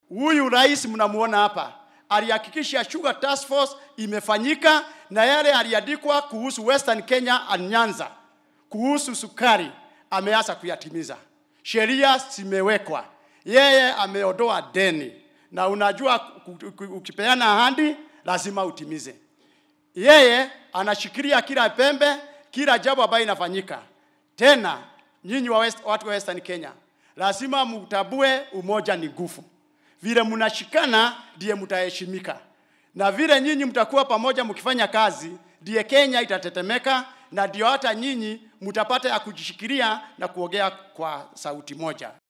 Huyu rais mnamuona hapa alihakikisha Sugar Task Force imefanyika na yale aliandikwa kuhusu Western Kenya and Nyanza kuhusu sukari ameanza kuyatimiza. Sheria zimewekwa, yeye ameondoa deni, na unajua ku- ku- ukipeana ahadi lazima utimize. Yeye anashikilia kila pembe, kila jambo ambayo inafanyika. Tena nyinyi wa West, watu wa Western Kenya lazima mutambue umoja ni nguvu. Vile mnashikana ndiye mtaheshimika, na vile nyinyi mtakuwa pamoja mkifanya kazi, ndiye Kenya itatetemeka, na ndio hata nyinyi mtapata ya kujishikilia na kuongea kwa sauti moja.